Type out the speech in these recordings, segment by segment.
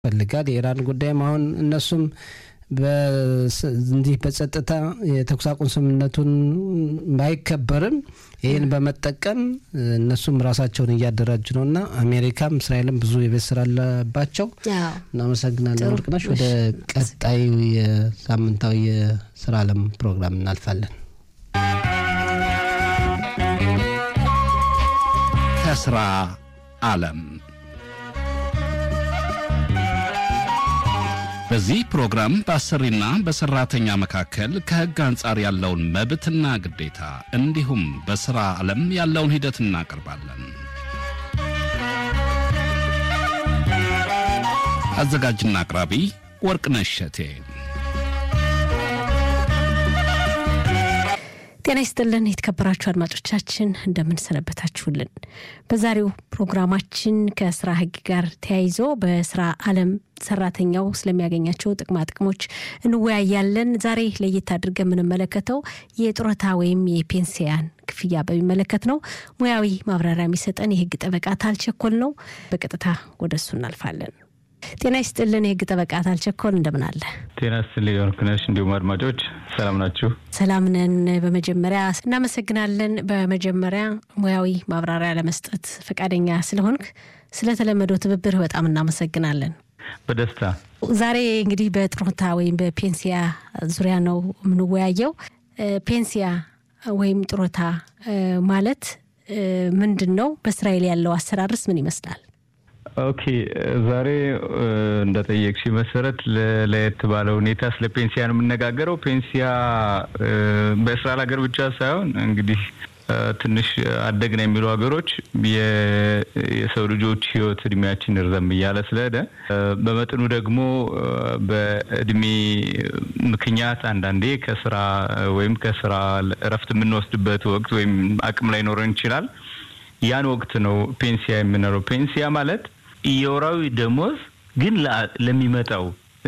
ፈልጋል። የኢራን ጉዳይም አሁን እነሱም እንዲህ በጸጥታ የተኩስ አቁም ስምምነቱን ባይከበርም ይህን በመጠቀም እነሱም ራሳቸውን እያደራጁ ነው እና አሜሪካም እስራኤልም ብዙ የቤት ስራ አለባቸው። እናመሰግናለን ወርቅነሽ። ወደ ቀጣዩ የሳምንታዊ የስራ አለም ፕሮግራም እናልፋለን። ከስራ አለም በዚህ ፕሮግራም በአሰሪና በሰራተኛ መካከል ከሕግ አንጻር ያለውን መብትና ግዴታ እንዲሁም በሥራ ዓለም ያለውን ሂደት እናቀርባለን። አዘጋጅና አቅራቢ ወርቅነሽ እሸቴ። ጤና ይስጥልን የተከበራችሁ አድማጮቻችን እንደምንሰነበታችሁልን። በዛሬው ፕሮግራማችን ከስራ ህግ ጋር ተያይዞ በስራ ዓለም ሰራተኛው ስለሚያገኛቸው ጥቅማ ጥቅሞች እንወያያለን። ዛሬ ለየት አድርገን የምንመለከተው የጡረታ ወይም የፔንሲያን ክፍያ በሚመለከት ነው። ሙያዊ ማብራሪያ የሚሰጠን የህግ ጠበቃ ታልቸኮል ነው። በቀጥታ ወደ እሱ እናልፋለን። ጤና ይስጥልን የህግ ጠበቃ ታልቸኮል እንደምን አለ? ጤና ይስጥልኝ ወርቅነሽ፣ እንዲሁም አድማጮች ሰላም ናችሁ? ሰላም ነን። በመጀመሪያ እናመሰግናለን። በመጀመሪያ ሙያዊ ማብራሪያ ለመስጠት ፈቃደኛ ስለሆንክ ስለተለመደው ትብብር በጣም እናመሰግናለን። በደስታ ዛሬ እንግዲህ በጡረታ ወይም በፔንሲያ ዙሪያ ነው የምንወያየው። ፔንሲያ ወይም ጡረታ ማለት ምንድን ነው? በእስራኤል ያለው አሰራርስ ምን ይመስላል? ኦኬ ዛሬ እንደጠየቅሽ መሰረት ለየት ባለ ሁኔታ ስለ ፔንሲያ ነው የምነጋገረው። ፔንሲያ በእስራኤል ሀገር ብቻ ሳይሆን እንግዲህ ትንሽ አደግን የሚሉ ሀገሮች የሰው ልጆች ሕይወት እድሜያችን እርዘም እያለ ስለሄደ በመጠኑ ደግሞ በእድሜ ምክንያት አንዳንዴ ከስራ ወይም ከስራ እረፍት የምንወስድበት ወቅት ወይም አቅም ላይ ኖረን ይችላል። ያን ወቅት ነው ፔንሲያ የምንለው። ፔንሲያ ማለት የወራዊ ደሞዝ ግን ለሚመጣው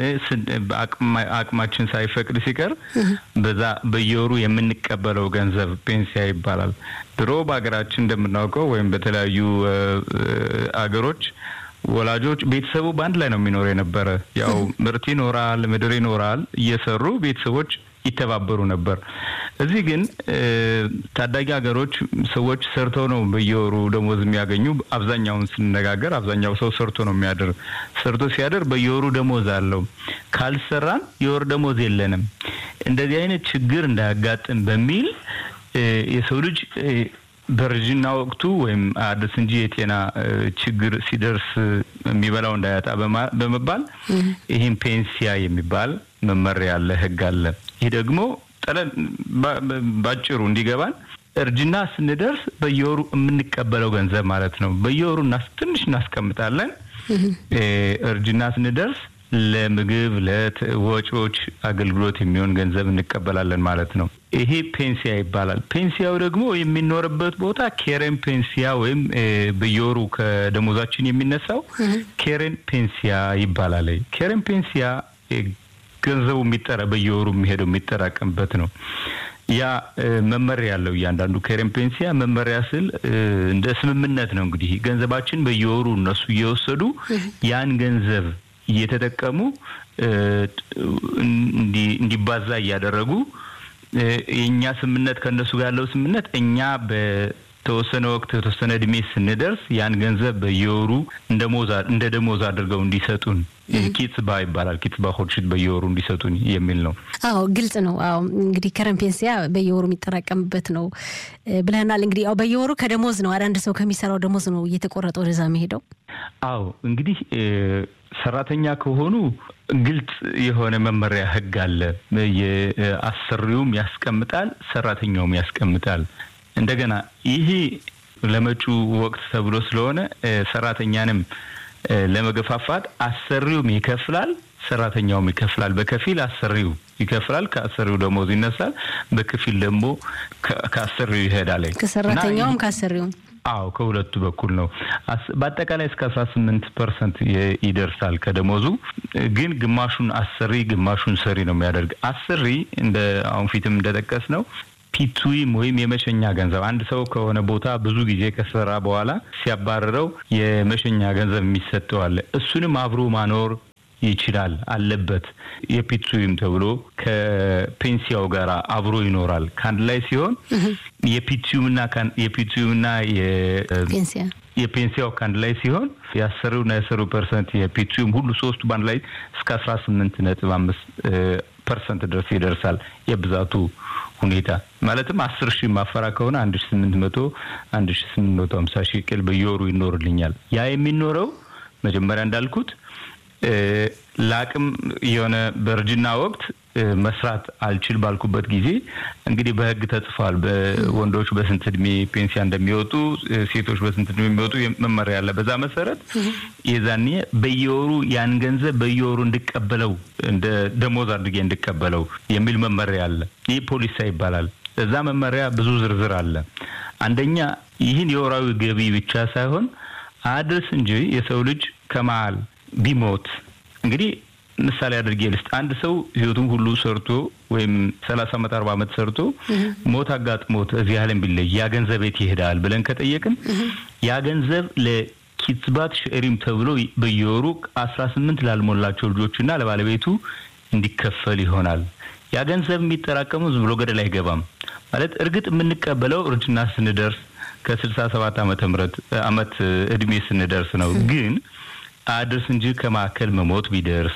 አቅማችን ሳይፈቅድ ሲቀር በዛ በየወሩ የምንቀበለው ገንዘብ ፔንሲያ ይባላል። ድሮ በሀገራችን እንደምናውቀው ወይም በተለያዩ አገሮች ወላጆች ቤተሰቡ በአንድ ላይ ነው የሚኖር የነበረ። ያው ምርት ይኖራል፣ ምድር ይኖራል። እየሰሩ ቤተሰቦች ይተባበሩ ነበር። እዚህ ግን ታዳጊ ሀገሮች ሰዎች ሰርተው ነው በየወሩ ደሞዝ የሚያገኙ። አብዛኛውን ስንነጋገር አብዛኛው ሰው ሰርቶ ነው የሚያድር። ሰርቶ ሲያድር በየወሩ ደሞዝ አለው። ካልሰራን የወር ደሞዝ የለንም። እንደዚህ አይነት ችግር እንዳያጋጥም በሚል የሰው ልጅ በእርጅና ወቅቱ ወይም አዲስ እንጂ የጤና ችግር ሲደርስ የሚበላው እንዳያጣ በመባል ይህም ፔንሲያ የሚባል መመሪያ አለ፣ ህግ አለ። ይህ ደግሞ ጠለን ባጭሩ እንዲገባን እርጅና ስንደርስ በየወሩ የምንቀበለው ገንዘብ ማለት ነው። በየወሩ ትንሽ እናስቀምጣለን። እርጅና ስንደርስ ለምግብ ለወጪዎች አገልግሎት የሚሆን ገንዘብ እንቀበላለን ማለት ነው። ይሄ ፔንሲያ ይባላል። ፔንሲያው ደግሞ የሚኖርበት ቦታ ኬሬን ፔንሲያ ወይም በየወሩ ከደሞዛችን የሚነሳው ኬሬን ፔንሲያ ይባላል። ኬሬን ፔንሲያ ገንዘቡ የሚጠራ በየወሩ የሚሄደው የሚጠራቀምበት ነው። ያ መመሪያ ያለው እያንዳንዱ ኬሬን ፔንሲያ መመሪያ ስል እንደ ስምምነት ነው። እንግዲህ ገንዘባችን በየወሩ እነሱ እየወሰዱ ያን ገንዘብ እየተጠቀሙ እንዲባዛ እያደረጉ የእኛ ስምምነት ከእነሱ ጋር ያለው ስምምነት እኛ በተወሰነ ወቅት የተወሰነ እድሜ ስንደርስ ያን ገንዘብ በየወሩ እንደ ደሞዝ አድርገው እንዲሰጡን ኪትባ ይባላል። ኪትባ ሆድሽት በየወሩ እንዲሰጡን የሚል ነው። አዎ ግልጽ ነው። አዎ እንግዲህ ከረን ፔንሲያ በየወሩ የሚጠራቀምበት ነው ብለናል። እንግዲህ ያው በየወሩ ከደሞዝ ነው አንዳንድ ሰው ከሚሰራው ደሞዝ ነው እየተቆረጠ ወደዛ የሚሄደው። አዎ እንግዲህ ሰራተኛ ከሆኑ ግልጽ የሆነ መመሪያ ህግ አለ። የአሰሪውም ያስቀምጣል፣ ሰራተኛውም ያስቀምጣል። እንደገና ይሄ ለመጪው ወቅት ተብሎ ስለሆነ ሰራተኛንም ለመገፋፋት አሰሪውም ይከፍላል፣ ሰራተኛውም ይከፍላል። በከፊል አሰሪው ይከፍላል፣ ከአሰሪው ደሞዝ ይነሳል። በከፊል ደግሞ ከአሰሪው ይሄዳል። ከሰራተኛውም ከአሰሪውም አዎ ከሁለቱ በኩል ነው። በአጠቃላይ እስከ አስራ ስምንት ፐርሰንት ይደርሳል ከደሞዙ። ግን ግማሹን አሰሪ ግማሹን ሰሪ ነው የሚያደርግ። አሰሪ እንደ አሁን ፊትም እንደጠቀስ ነው ፒቱይም ወይም የመሸኛ ገንዘብ አንድ ሰው ከሆነ ቦታ ብዙ ጊዜ ከሰራ በኋላ ሲያባረረው የመሸኛ ገንዘብ የሚሰጠው አለ። እሱንም አብሮ ማኖር ይችላል አለበት። የፒቱይም ተብሎ ከፔንሲያው ጋር አብሮ ይኖራል። ከአንድ ላይ ሲሆን የፒቱይምና የፒቱይምና ፔንሲያ የፔንሲያው ከአንድ ላይ ሲሆን የአሰሪውና የአሰሩ ፐርሰንት የፒቱይም ሁሉ ሶስቱ በአንድ ላይ እስከ አስራ ስምንት ነጥብ አምስት ፐርሰንት ድረስ ይደርሳል። የብዛቱ ሁኔታ ማለትም አስር ሺህ ማፈራ ከሆነ አንድ ሺ ስምንት መቶ አንድ ሺ ስምንት መቶ ሀምሳ ሺህ ቅል በየወሩ ይኖርልኛል። ያ የሚኖረው መጀመሪያ እንዳልኩት ለአቅም የሆነ በእርጅና ወቅት መስራት አልችል ባልኩበት ጊዜ እንግዲህ በሕግ ተጽፏል። ወንዶች በስንት እድሜ ፔንሲያ እንደሚወጡ፣ ሴቶች በስንት እድሜ የሚወጡ መመሪያ አለ። በዛ መሰረት የዛኔ በየወሩ ያን ገንዘብ በየወሩ እንድቀበለው እንደ ደሞዝ አድርጌ እንድቀበለው የሚል መመሪያ አለ። ይህ ፖሊሳ ይባላል። እዛ መመሪያ ብዙ ዝርዝር አለ። አንደኛ ይህን የወራዊ ገቢ ብቻ ሳይሆን አድርስ እንጂ የሰው ልጅ ከመሀል ቢሞት እንግዲህ ምሳሌ አድርጌ ልስጥ። አንድ ሰው ህይወቱን ሁሉ ሰርቶ ወይም ሰላሳ ዓመት አርባ ዓመት ሰርቶ ሞት አጋጥሞት እዚህ ዓለም ቢለይ ያ ገንዘብ የት ይሄዳል ብለን ከጠየቅን ያ ገንዘብ ለኪትባት ሽዕሪም ተብሎ በየወሩ አስራ ስምንት ላልሞላቸው ልጆችና ለባለቤቱ እንዲከፈል ይሆናል። ያ ገንዘብ የሚጠራቀመው ዝም ብሎ ገደል አይገባም። ማለት እርግጥ የምንቀበለው እርጅና ስንደርስ ከስልሳ ሰባት ዓመተ ምህረት አመት እድሜ ስንደርስ ነው ግን አድርስ እንጂ ከማዕከል መሞት ቢደርስ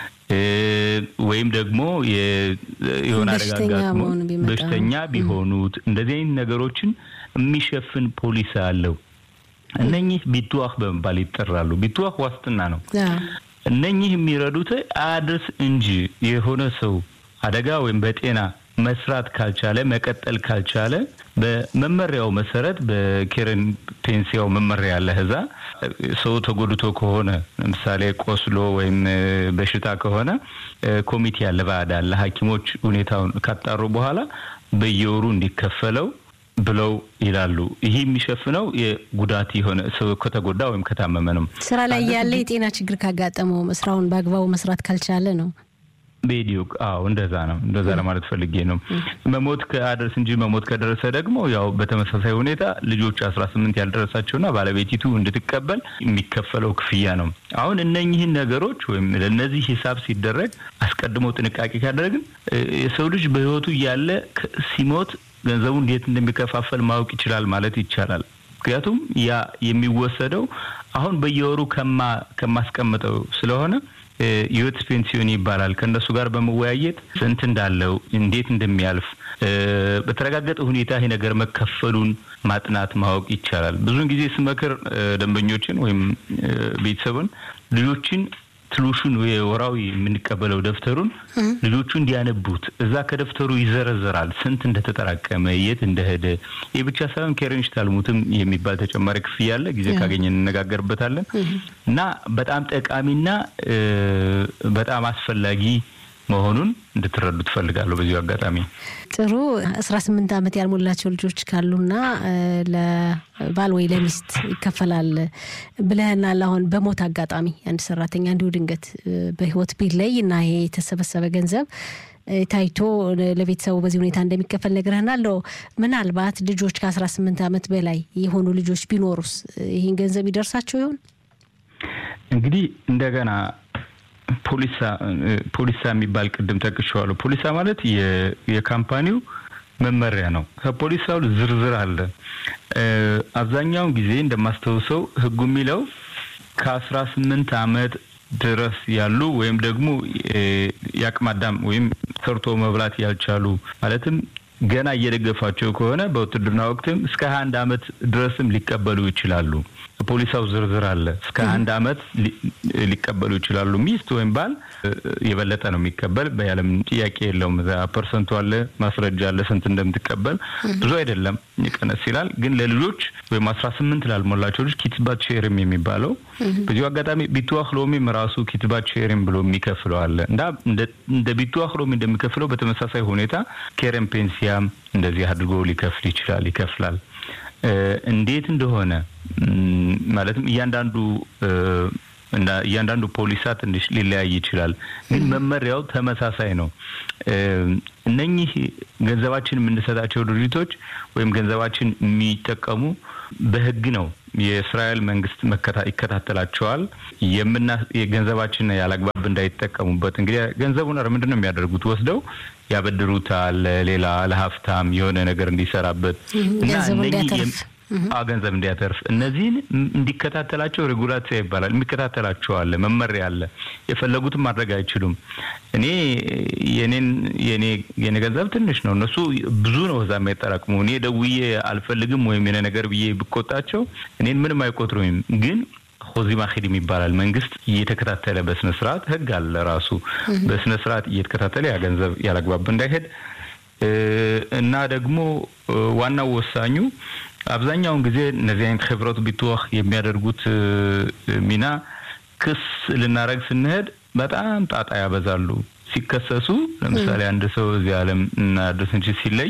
ወይም ደግሞ የሆነ አደጋ አጋጥሞ በሽተኛ ቢሆኑት እንደዚህ አይነት ነገሮችን የሚሸፍን ፖሊስ አለው። እነኚህ ቢትዋህ በመባል ይጠራሉ። ቢትዋህ ዋስትና ነው። እነኚህ የሚረዱት አድርስ እንጂ የሆነ ሰው አደጋ ወይም በጤና መስራት ካልቻለ መቀጠል ካልቻለ በመመሪያው መሰረት በኬረን ፔንሲያው መመሪያ ያለ እዛ ሰው ተጎድቶ ከሆነ ለምሳሌ ቆስሎ ወይም በሽታ ከሆነ ኮሚቴ ያለ ባዕድ አለ። ሐኪሞች ሁኔታውን ካጣሩ በኋላ በየወሩ እንዲከፈለው ብለው ይላሉ። ይህ የሚሸፍነው የጉዳት የሆነ ሰው ከተጎዳ ወይም ከታመመ ነው። ስራ ላይ ያለ የጤና ችግር ካጋጠመው ስራውን በአግባቡ መስራት ካልቻለ ነው። ቤዲዮ አዎ፣ እንደዛ ነው። እንደዛ ለማለት ፈልጌ ነው። መሞት ከአደርስ እንጂ መሞት ከደረሰ ደግሞ ያው በተመሳሳይ ሁኔታ ልጆች አስራ ስምንት ያልደረሳቸውና ባለቤቲቱ እንድትቀበል የሚከፈለው ክፍያ ነው። አሁን እነኚህን ነገሮች ወይም ለእነዚህ ሂሳብ ሲደረግ አስቀድሞ ጥንቃቄ ካደረግን የሰው ልጅ በሕይወቱ እያለ ሲሞት ገንዘቡ እንዴት እንደሚከፋፈል ማወቅ ይችላል ማለት ይቻላል። ምክንያቱም ያ የሚወሰደው አሁን በየወሩ ከማ ከማስቀምጠው ስለሆነ የህይወት ፔንሲዮን ይባላል። ከእነሱ ጋር በመወያየት ስንት እንዳለው እንዴት እንደሚያልፍ በተረጋገጠ ሁኔታ ይሄ ነገር መከፈሉን ማጥናት ማወቅ ይቻላል። ብዙውን ጊዜ ስመክር ደንበኞችን ወይም ቤተሰቡን ልጆችን ትሉሹን የወራዊ የምንቀበለው ደብተሩን ልጆቹ እንዲያነቡት እዛ ከደብተሩ ይዘረዘራል ስንት እንደተጠራቀመ የት እንደሄደ። ይህ ብቻ ሳይሆን ኬረንሽ ታልሙትም የሚባል ተጨማሪ ክፍያ አለ። ጊዜ ካገኘ እንነጋገርበታለን እና በጣም ጠቃሚና በጣም አስፈላጊ መሆኑን እንድትረዱ ትፈልጋለሁ። በዚሁ አጋጣሚ ጥሩ አስራ ስምንት ዓመት ያልሞላቸው ልጆች ካሉና ለባል ወይ ለሚስት ይከፈላል ብለህናል። አሁን በሞት አጋጣሚ አንድ ሰራተኛ እንዲሁ ድንገት በህይወት ቢለይ እና ይሄ የተሰበሰበ ገንዘብ ታይቶ ለቤተሰቡ በዚህ ሁኔታ እንደሚከፈል ነግረህናል። ምናልባት ልጆች ከአስራ ስምንት ዓመት በላይ የሆኑ ልጆች ቢኖሩስ ይህን ገንዘብ ይደርሳቸው ይሆን? እንግዲህ እንደገና ፖሊሳ ፖሊሳ የሚባል ቅድም ጠቅሼዋለሁ። ፖሊሳ ማለት የካምፓኒው መመሪያ ነው። ከፖሊሳው ዝርዝር አለ። አብዛኛውን ጊዜ እንደማስታውሰው ህጉ የሚለው ከአስራ ስምንት አመት ድረስ ያሉ ወይም ደግሞ የአቅመ አዳም ወይም ሰርቶ መብላት ያልቻሉ ማለትም ገና እየደገፋቸው ከሆነ በውትድርና ወቅትም እስከ ሀያ አንድ አመት ድረስም ሊቀበሉ ይችላሉ። ፖሊሳው ዝርዝር አለ። እስከ አንድ አመት ሊቀበሉ ይችላሉ። ሚስት ወይም ባል የበለጠ ነው የሚቀበል በያለም ጥያቄ የለውም። እዛ ፐርሰንቱ አለ፣ ማስረጃ አለ፣ ስንት እንደምትቀበል ብዙ አይደለም፣ ይቀነስ ይላል። ግን ለልጆች ወይም አስራ ስምንት ላልሞላቸው ልጅ ኪትባት ሼርም የሚባለው በዚሁ አጋጣሚ ቢትዋህ ሎሚም ራሱ ኪትባት ሼርም ብሎ የሚከፍለው አለ እና እንደ ቢትዋህ ሎሚ እንደሚከፍለው በተመሳሳይ ሁኔታ ኬረን ፔንሲያም እንደዚህ አድርጎ ሊከፍል ይችላል፣ ይከፍላል። እንዴት እንደሆነ ማለትም እያንዳንዱ እያንዳንዱ ፖሊሳ ትንሽ ሊለያይ ይችላል፣ ግን መመሪያው ተመሳሳይ ነው። እነኚህ ገንዘባችን የምንሰጣቸው ድርጅቶች ወይም ገንዘባችን የሚጠቀሙ በህግ ነው። የእስራኤል መንግስት ይከታተላቸዋል። የምና የገንዘባችን ያላግባብ እንዳይጠቀሙበት እንግዲህ ገንዘቡን ምንድን ነው የሚያደርጉት? ወስደው ያበድሩታል፣ ሌላ ለሀብታም የሆነ ነገር እንዲሰራበት እና ገንዘብ እንዲያተርፍ እነዚህን እንዲከታተላቸው ሬጉላሲያ ይባላል። የሚከታተላቸው አለ፣ መመሪያ አለ። የፈለጉትን ማድረግ አይችሉም። እኔ የኔን የኔ የኔ ገንዘብ ትንሽ ነው፣ እነሱ ብዙ ነው እዛ የሚያጠራቅሙ። እኔ ደውዬ አልፈልግም ወይም የኔ ነገር ብዬ ብቆጣቸው እኔን ምንም አይቆጥሩኝም ግን ሆዚማ ሂድም ይባላል። መንግስት እየተከታተለ በስነ ስርዓት ህግ አለ ራሱ በስነ ስርዓት እየተከታተለ ያ ገንዘብ ያላግባብ እንዳይሄድ እና ደግሞ ዋናው ወሳኙ አብዛኛውን ጊዜ እነዚህ አይነት ህብረት ቢትወህ የሚያደርጉት ሚና ክስ ልናደረግ ስንሄድ በጣም ጣጣ ያበዛሉ። ሲከሰሱ ለምሳሌ አንድ ሰው እዚህ ዓለም እና ድስንች ሲለይ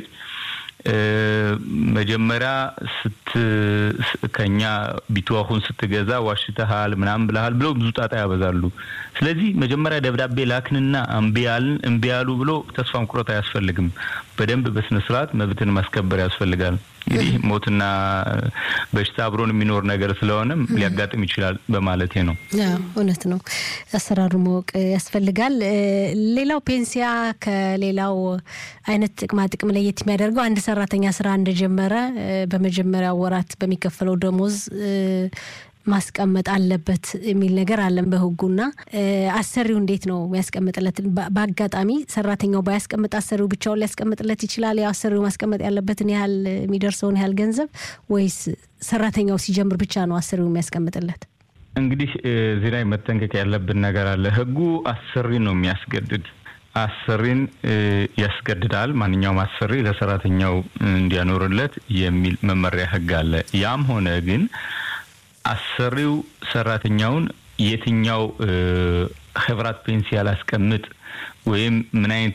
መጀመሪያ ስት ከኛ ቢትዋሁን ስትገዛ ዋሽተሃል ምናምን ብለሃል ብለው ብዙ ጣጣ ያበዛሉ። ስለዚህ መጀመሪያ ደብዳቤ ላክንና እምቢያልን እምቢ ያሉ ብሎ ተስፋ መቁረጥ አያስፈልግም። በደንብ በስነ ስርዓት መብትን ማስከበር ያስፈልጋል። እንግዲህ ሞትና በሽታ አብሮን የሚኖር ነገር ስለሆነም ሊያጋጥም ይችላል በማለቴ ነው። እውነት ነው። አሰራሩ ማወቅ ያስፈልጋል። ሌላው ፔንሲያ ከሌላው አይነት ጥቅማ ጥቅም ለየት የሚያደርገው አንድ ሰራተኛ ስራ እንደጀመረ በመጀመሪያው ወራት በሚከፈለው ደሞዝ ማስቀመጥ አለበት የሚል ነገር አለን በህጉና አሰሪው እንዴት ነው የሚያስቀምጥለት? በአጋጣሚ ሰራተኛው ባያስቀምጥ አሰሪው ብቻውን ሊያስቀምጥለት ይችላል? ያው አሰሪው ማስቀመጥ ያለበትን ያህል የሚደርሰውን ያህል ገንዘብ ወይስ ሰራተኛው ሲጀምር ብቻ ነው አሰሪው የሚያስቀምጥለት? እንግዲህ እዚህ ላይ መጠንቀቅ ያለብን ነገር አለ። ህጉ አሰሪ ነው የሚያስገድድ አሰሪን ያስገድዳል። ማንኛውም አሰሪ ለሰራተኛው እንዲያኖርለት የሚል መመሪያ ህግ አለ። ያም ሆነ ግን አሰሪው ሰራተኛውን የትኛው ህብራት ፔንሲያ ላስቀምጥ ወይም ምን አይነት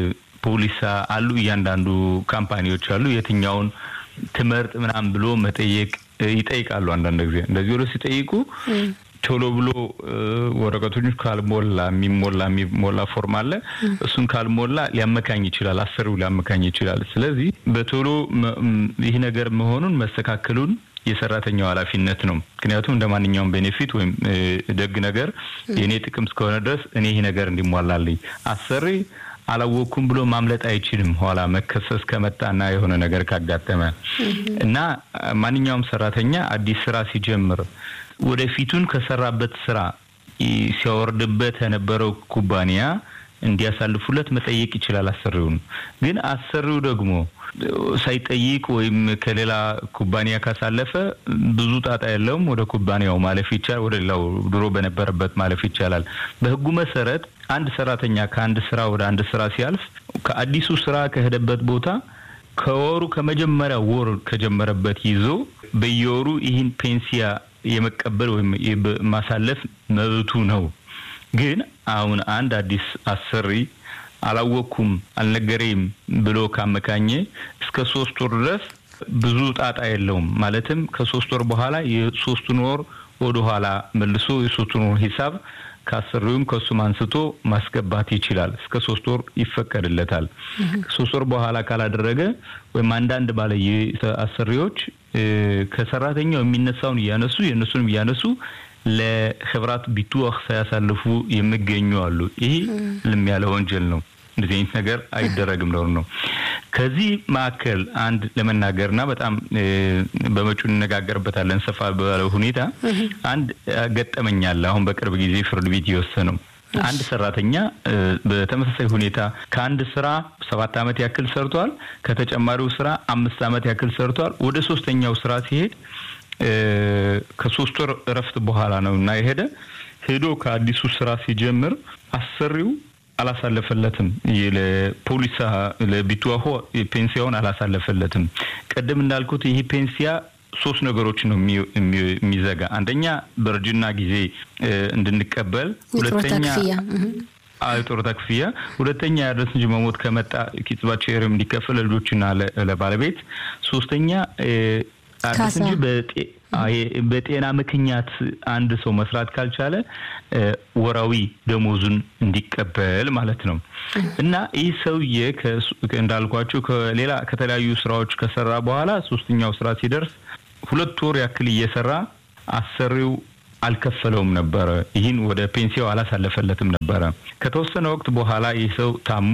ፖሊሳ አሉ፣ እያንዳንዱ ካምፓኒዎች አሉ፣ የትኛውን ትመርጥ ምናምን ብሎ መጠየቅ ይጠይቃሉ። አንዳንድ ጊዜ እንደዚህ ብሎ ሲጠይቁ ቶሎ ብሎ ወረቀቶች ካልሞላ የሚሞላ የሚሞላ ፎርም አለ። እሱን ካልሞላ ሊያመካኝ ይችላል፣ አሰሪው ሊያመካኝ ይችላል። ስለዚህ በቶሎ ይህ ነገር መሆኑን መስተካከሉን የሰራተኛው ኃላፊነት ነው። ምክንያቱም እንደ ማንኛውም ቤኔፊት ወይም ደግ ነገር የእኔ ጥቅም እስከሆነ ድረስ እኔ ይህ ነገር እንዲሟላልኝ አሰሪ አላወቅኩም ብሎ ማምለጥ አይችልም። ኋላ መከሰስ ከመጣና የሆነ ነገር ካጋጠመ እና ማንኛውም ሰራተኛ አዲስ ስራ ሲጀምር ወደፊቱን ከሰራበት ስራ ሲያወርድበት የነበረው ኩባንያ እንዲያሳልፉለት መጠየቅ ይችላል አሰሪውን። ግን አሰሪው ደግሞ ሳይጠይቅ ወይም ከሌላ ኩባንያ ካሳለፈ ብዙ ጣጣ የለውም። ወደ ኩባንያው ማለፍ ይቻላል። ወደ ሌላው ድሮ በነበረበት ማለፍ ይቻላል። በህጉ መሰረት አንድ ሰራተኛ ከአንድ ስራ ወደ አንድ ስራ ሲያልፍ ከአዲሱ ስራ ከሄደበት ቦታ ከወሩ ከመጀመሪያ ወር ከጀመረበት ይዞ በየወሩ ይህን ፔንሲያ የመቀበል ወይም ማሳለፍ መብቱ ነው። ግን አሁን አንድ አዲስ አሰሪ አላወቅኩም አልነገሬም ብሎ ካመካኘ እስከ ሶስት ወር ድረስ ብዙ ጣጣ የለውም። ማለትም ከሶስት ወር በኋላ የሶስቱን ወር ወደ ኋላ መልሶ የሶስቱን ወር ሂሳብ ከአሰሪውም ከሱም አንስቶ ማስገባት ይችላል። እስከ ሶስት ወር ይፈቀድለታል። ከሶስት ወር በኋላ ካላደረገ ወይም አንዳንድ ባለ አሰሪዎች ከሰራተኛው የሚነሳውን እያነሱ የእነሱንም እያነሱ ለህብራት ቢትዋህ ሳያሳልፉ የሚገኙ አሉ። ይሄ ልም ያለ ወንጀል ነው። እንደዚህ አይነት ነገር አይደረግም ነው ነው። ከዚህ መካከል አንድ ለመናገርና በጣም በመጪው እንነጋገርበታለን ሰፋ ባለ ሁኔታ አንድ ገጠመኝ አለ። አሁን በቅርብ ጊዜ ፍርድ ቤት የወሰነው አንድ ሰራተኛ በተመሳሳይ ሁኔታ ከአንድ ስራ ሰባት ዓመት ያክል ሰርቷል። ከተጨማሪው ስራ አምስት ዓመት ያክል ሰርቷል። ወደ ሶስተኛው ስራ ሲሄድ ከሶስት ወር እረፍት በኋላ ነው እና የሄደ ሄዶ ከአዲሱ ስራ ሲጀምር አሰሪው አላሳለፈለትም። ለፖሊሳ ለቢትዋሆ ፔንሲያውን አላሳለፈለትም። ቅድም እንዳልኩት ይህ ፔንሲያ ሶስት ነገሮች ነው የሚዘጋ። አንደኛ በእርጅና ጊዜ እንድንቀበል፣ ሁለተኛ የጡረታ ክፍያ፣ ሁለተኛ ያደረስ እንጂ መሞት ከመጣ ኪጽባቸው ኤርም እንዲከፈል ለልጆችና ለባለቤት፣ ሶስተኛ አዲስ እንጂ በጤና ምክንያት አንድ ሰው መስራት ካልቻለ ወራዊ ደሞዙን እንዲቀበል ማለት ነው። እና ይህ ሰውዬ እንዳልኳቸው ከሌላ ከተለያዩ ስራዎች ከሰራ በኋላ ሶስተኛው ስራ ሲደርስ ሁለት ወር ያክል እየሰራ አሰሪው አልከፈለውም ነበረ። ይህን ወደ ፔንሲያው አላሳለፈለትም ነበረ። ከተወሰነ ወቅት በኋላ ይህ ሰው ታሞ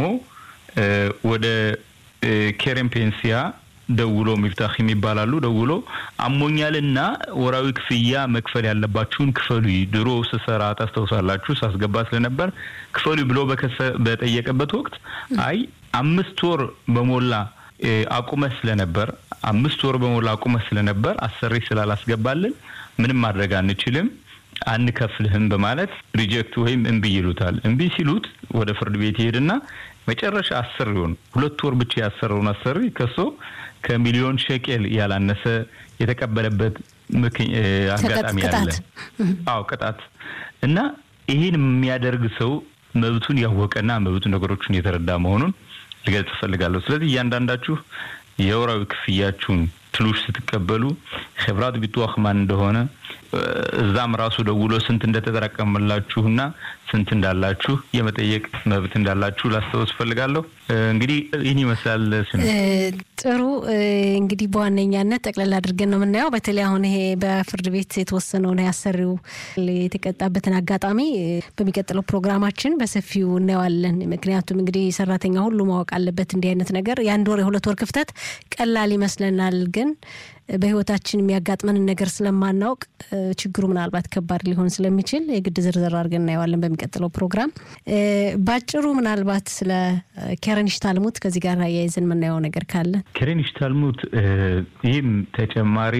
ወደ ኬሬን ፔንሲያ ደውሎ ሚፍታህ የሚባላሉ ደውሎ አሞኛልና ወራዊ ክፍያ መክፈል ያለባችሁን ክፈሉ፣ ድሮ ስሰራ ታስታውሳላችሁ ሳስገባ ስለነበር ክፈሉ ብሎ በጠየቀበት ወቅት አይ አምስት ወር በሞላ አቁመህ ስለነበር አምስት ወር በሞላ አቁመህ ስለነበር አሰሪ ስላላስገባልን ምንም ማድረግ አንችልም አንከፍልህም በማለት ሪጀክት ወይም እምቢ ይሉታል። እምቢ ሲሉት ወደ ፍርድ ቤት ይሄድና መጨረሻ አሰሪውን ሁለት ወር ብቻ ያሰረውን አሰሪ ከሶ ከሚሊዮን ሸቄል ያላነሰ የተቀበለበት አጋጣሚ አለ። አዎ ቅጣት እና ይህን የሚያደርግ ሰው መብቱን ያወቀና መብቱ ነገሮችን የተረዳ መሆኑን ልገልጽ እፈልጋለሁ። ስለዚህ እያንዳንዳችሁ የወራዊ ክፍያችሁን ትሉሽ ስትቀበሉ ኸብራት ቢትዋህ ማን እንደሆነ እዛም ራሱ ደውሎ ስንት እንደተጠራቀመላችሁና ስንት እንዳላችሁ የመጠየቅ መብት እንዳላችሁ ላስታውስ ፈልጋለሁ። እንግዲህ ይህን ይመስላል። ጥሩ እንግዲህ በዋነኛነት ጠቅላላ አድርገን ነው የምናየው። በተለይ አሁን ይሄ በፍርድ ቤት የተወሰነውን ያሰሪው የተቀጣበትን አጋጣሚ በሚቀጥለው ፕሮግራማችን በሰፊው እናየዋለን። ምክንያቱም እንግዲህ ሰራተኛ ሁሉ ማወቅ አለበት እንዲህ አይነት ነገር የአንድ ወር የሁለት ወር ክፍተት ቀላል ይመስለናል ግን በህይወታችን የሚያጋጥመንን ነገር ስለማናውቅ ችግሩ ምናልባት ከባድ ሊሆን ስለሚችል የግድ ዝርዝር አድርገን እናየዋለን በሚቀጥለው ፕሮግራም። ባጭሩ ምናልባት ስለ ኬረንሽ ታልሙት ከዚህ ጋር አያይዘን የምናየው ነገር ካለ ኬረንሽ ታልሙት ይህም ተጨማሪ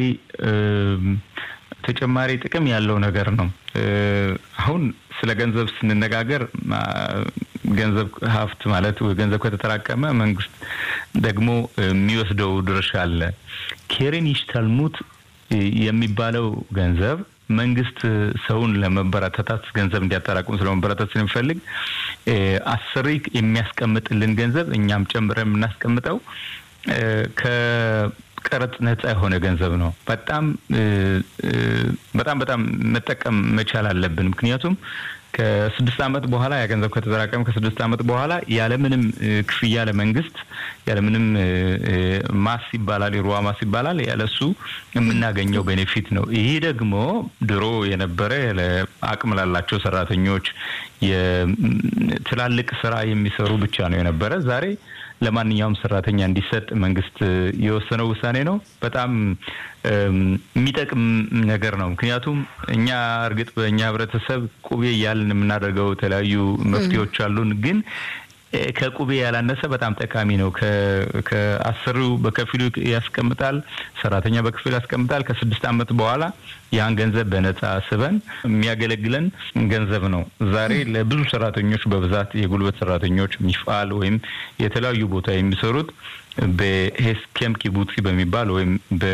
ተጨማሪ ጥቅም ያለው ነገር ነው። አሁን ስለ ገንዘብ ስንነጋገር ገንዘብ ሀብት ማለት ገንዘብ ከተጠራቀመ መንግስት ደግሞ የሚወስደው ድርሻ አለ። ኬሬን ይሽታልሙት የሚባለው ገንዘብ መንግስት ሰውን ለመበረታታት ገንዘብ እንዲያጠራቅሙ ስለመበረታት ስለሚፈልግ አሰሪ የሚያስቀምጥልን ገንዘብ እኛም ጨምረን የምናስቀምጠው ከቀረጥ ነጻ የሆነ ገንዘብ ነው። በጣም በጣም በጣም መጠቀም መቻል አለብን። ምክንያቱም ከስድስት ዓመት በኋላ ያ ገንዘብ ከተጠራቀመ ከስድስት ዓመት በኋላ ያለምንም ክፍያ ለመንግስት ያለምንም ማስ ይባላል የሩዋ ማስ ይባላል ያለሱ የምናገኘው ቤኔፊት ነው። ይሄ ደግሞ ድሮ የነበረ አቅም ላላቸው ሰራተኞች ትላልቅ ስራ የሚሰሩ ብቻ ነው የነበረ ዛሬ ለማንኛውም ሰራተኛ እንዲሰጥ መንግስት የወሰነው ውሳኔ ነው። በጣም የሚጠቅም ነገር ነው። ምክንያቱም እኛ እርግጥ በእኛ ህብረተሰብ ቁቤ እያልን የምናደርገው የተለያዩ መፍትሄዎች አሉን ግን ከቁቤ ያላነሰ በጣም ጠቃሚ ነው። ከአሰሪው በከፊሉ ያስቀምጣል፣ ሰራተኛ በከፊሉ ያስቀምጣል። ከስድስት ዓመት በኋላ ያን ገንዘብ በነጻ ስበን የሚያገለግለን ገንዘብ ነው። ዛሬ ለብዙ ሰራተኞች በብዛት የጉልበት ሰራተኞች ሚፋል ወይም የተለያዩ ቦታ የሚሰሩት በሄስኬም ኪቡፂ በሚባል ወይም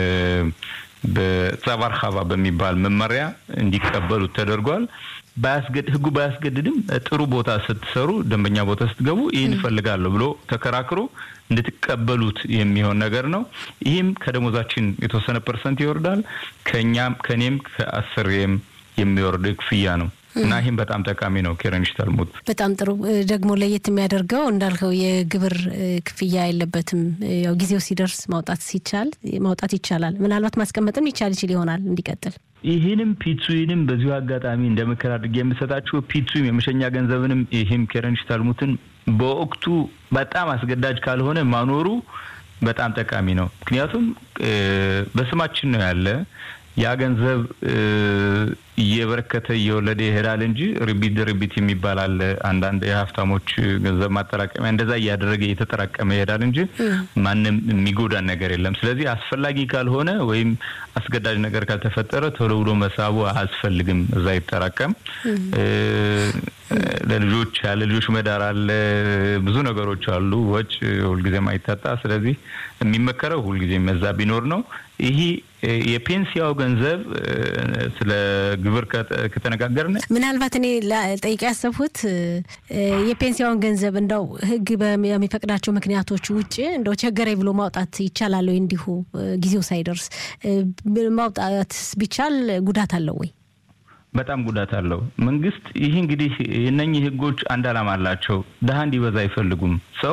በጸባር ሀባ በሚባል መመሪያ እንዲቀበሉት ተደርጓል። ህጉ ባያስገድድም ጥሩ ቦታ ስትሰሩ፣ ደንበኛ ቦታ ስትገቡ ይህን እፈልጋለሁ ብሎ ተከራክሮ እንድትቀበሉት የሚሆን ነገር ነው። ይህም ከደሞዛችን የተወሰነ ፐርሰንት ይወርዳል። ከእኛም ከእኔም ከአሰሪም የሚወርድ ክፍያ ነው እና ይህም በጣም ጠቃሚ ነው። ኬረንሽ ታልሙት በጣም ጥሩ። ደግሞ ለየት የሚያደርገው እንዳልከው የግብር ክፍያ የለበትም። ያው ጊዜው ሲደርስ ማውጣት ሲቻል ማውጣት ይቻላል። ምናልባት ማስቀመጥም ይቻል ይችል ይሆናል እንዲቀጥል ይህንም ፒትሱንም በዚሁ አጋጣሚ እንደ ምክር አድርጌ የምሰጣችሁ ፒትሱም የመሸኛ ገንዘብንም ይህም ኬረንሽ ታልሙትን በወቅቱ በጣም አስገዳጅ ካልሆነ ማኖሩ በጣም ጠቃሚ ነው። ምክንያቱም በስማችን ነው ያለ ያ ገንዘብ እየበረከተ እየወለደ ይሄዳል እንጂ ርቢት ድርቢት የሚባል አለ። አንዳንድ የሀብታሞች ገንዘብ ማጠራቀሚያ እንደዛ እያደረገ እየተጠራቀመ ይሄዳል እንጂ ማንም የሚጎዳን ነገር የለም። ስለዚህ አስፈላጊ ካልሆነ ወይም አስገዳጅ ነገር ካልተፈጠረ ቶሎ ብሎ መሳቡ አያስፈልግም። እዛ ይጠራቀም። ለልጆች ያለ ልጆች መዳር አለ፣ ብዙ ነገሮች አሉ። ወጭ ሁልጊዜም አይታጣ። ስለዚህ የሚመከረው ሁልጊዜም መዛ ቢኖር ነው። ይህ የፔንሲያው ገንዘብ ስለ ግብር ከተነጋገርን ምናልባት እኔ ጠይቄ ያሰብሁት የፔንሲያውን ገንዘብ እንደው ሕግ በሚፈቅዳቸው ምክንያቶች ውጭ እንደው ቸገረኝ ብሎ ማውጣት ይቻላል ወይ? እንዲሁ ጊዜው ሳይደርስ ማውጣት ቢቻል ጉዳት አለው ወይ? በጣም ጉዳት አለው። መንግስት ይህ እንግዲህ እነኚህ ህጎች አንድ ዓላማ አላቸው። ድሀ እንዲበዛ አይፈልጉም። ሰው